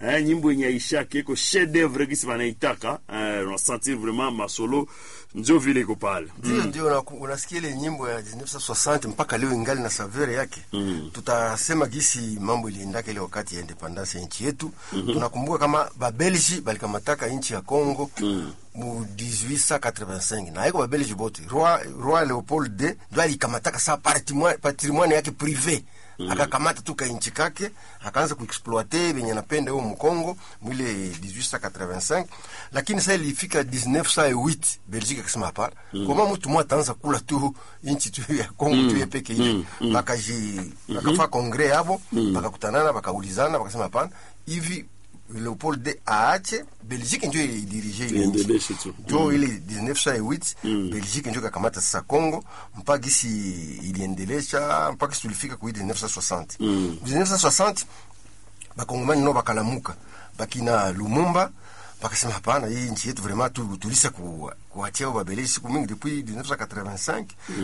eh, nyimbo yenye aishake iko chef d'oeuvre gisi wanaitaka eh, unasentir vraiment masolo njo vile iko pale ndio ndio unaku- unasikia ile nyimbo ya 1960 mpaka leo ingali na savere yake mm. tutasema gisi mambo iliendaka ile wakati ya independance ya nchi yetu mm-hmm. tunakumbuka kama babelgi balikamataka nchi ya congo mm mu 1885 na haiko babelgi bote roi, roi leopold d ndo alikamataka saa patrimoine patrimoine yake prive mm. akakamata tu kainchi kake akaanza kuexploite venye napenda huo mkongo mwile 1885 lakini saa ilifika 1908 belgique akasema hapana mm. koma mtu mwa ataanza kula tu inchi tu ya kongo mm. tu ye peke hivi mm. bakaji bakafaa kongre yabo mm. bakakutanana bakaulizana bakasema hapana hivi leopold d aache belgique njo idirige ile nchi Iendeleshe tu. njo ile 1908 belgique njo kakamata sasa congo mpaka gisi iliendelesha mpaka gisi tulifika kui 1960 1960 bakongomani no bakalamuka bakina lumumba bakasema hapana hii nchi yetu vraiment tu, tulisa ku, kuachia babeleji siku mingi depuis 1985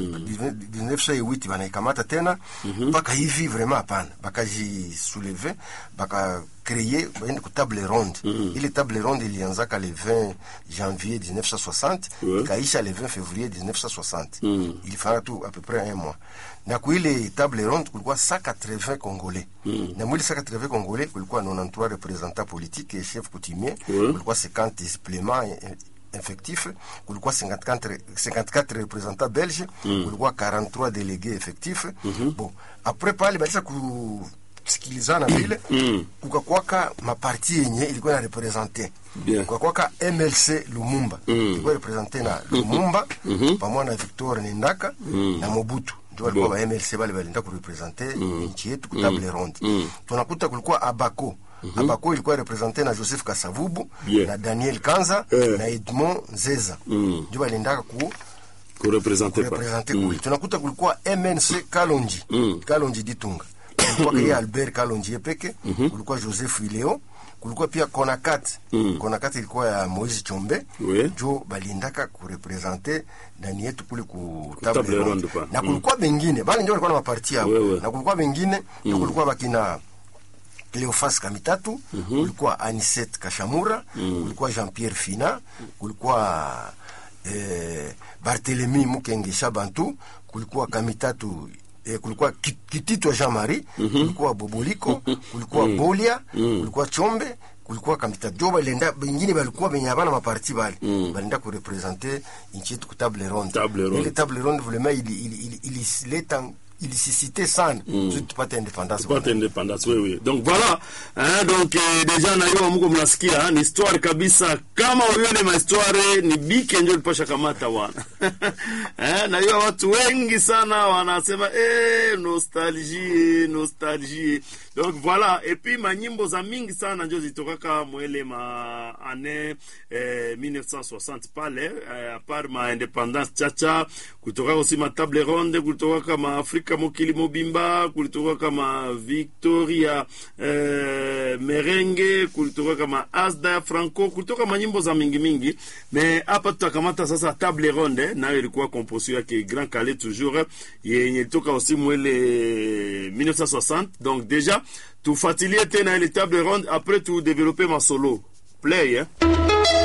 1908 banaikamata tena mpaka hivi vraiment hapana bakajisouleve bakakreye baende ku table ronde ile table ronde ilianzaka le 20 janvier 1960 Ouais. ikaisha le 20 février 1960 ilifanya tu à peu près un mois na kuile table ronde kulikuwa 180 congolais na mwili 180 congolais kulikuwa 93 représentants politiques et chefs coutumiers Ouais. kulikuwa 50 suppléments eh, eh, effectifs kulikuwa 54, 54 représentants belges kulikuwa 43 délégués effectifs bon après pale balisa kusikilizana vile kukakwaka maparti yenye ilikuwa na represente Bien. kukakwaka mlc lumumba ilikuwa represente na lumumba pamoja na victor nendaka na mobutu ndio walikuwa ba mlc bale balienda kurepresente nchi yetu ku table ronde tunakuta kulikuwa abako abako ilikuwa represente na joseph kasavubu Bien. na daniel kanza Eh. na edmond nzeza ndio baliendaka ku kurepresente pa represente kule tunakuta kulikuwa mnc kalonji kalonji ditunga kulikuwa kia albert kalonji yepeke kulikuwa joseph ileo kulikuwa pia konakat konakat ilikuwa ya moise chombe Oui. jo baliendaka kurepresente ndani yetu kule ku table table ronde ronde pa. na kulikuwa bengine bale ndio walikuwa na maparti yao Oui, oui. na kulikuwa bengine ndio kulikuwa bakina Cleofas Kamitatu, kulikuwa Anisette Kashamura, kulikuwa Jean-Pierre Fina, kulikuwa eh, Barthélemy Mukenge Shabantu, kulikuwa Kamitatu eh, kulikuwa Ki- Kititwa Jean-Marie, kulikuwa Boboliko, kulikuwa Bolia, kulikuwa Chombe, kulikuwa Kamitatu. Jo balenda bengine balikuwa benye abana maparti bale. Balenda kurepresente nchi yetu ku table ronde. Table ronde. Ile table ronde vraiment ili ili ili ilileta ilisisite sana mm. tupate independance tupate independance wewe donc voilà hein, donc eh, deja na hiyo mko mnasikia ni histoire kabisa kama ulione ma histoire ni bike ndio lipasha kamata wana eh, na hiyo watu wengi sana wanasema eh, nostalgie nostalgie donc voilà et puis manyimbo za mingi sana ndio zitokaka mwele ma ane eh, 1960 pale eh, apart ma independance chacha kutoka aussi ma table ronde kutoka kama Afrika mokili mobimba kulitoka kama Victoria eh, Merenge kulitoka kama Asda Franco kulitoka manyimbo za mingi mingi me hapa tutakamata sasa table ronde nayo ilikuwa composition yake Grand Calais toujours yenye ilitoka aussi mwele 1960 donc déjà tufuatilie tena ile table ronde après tu développer ma solo play eh?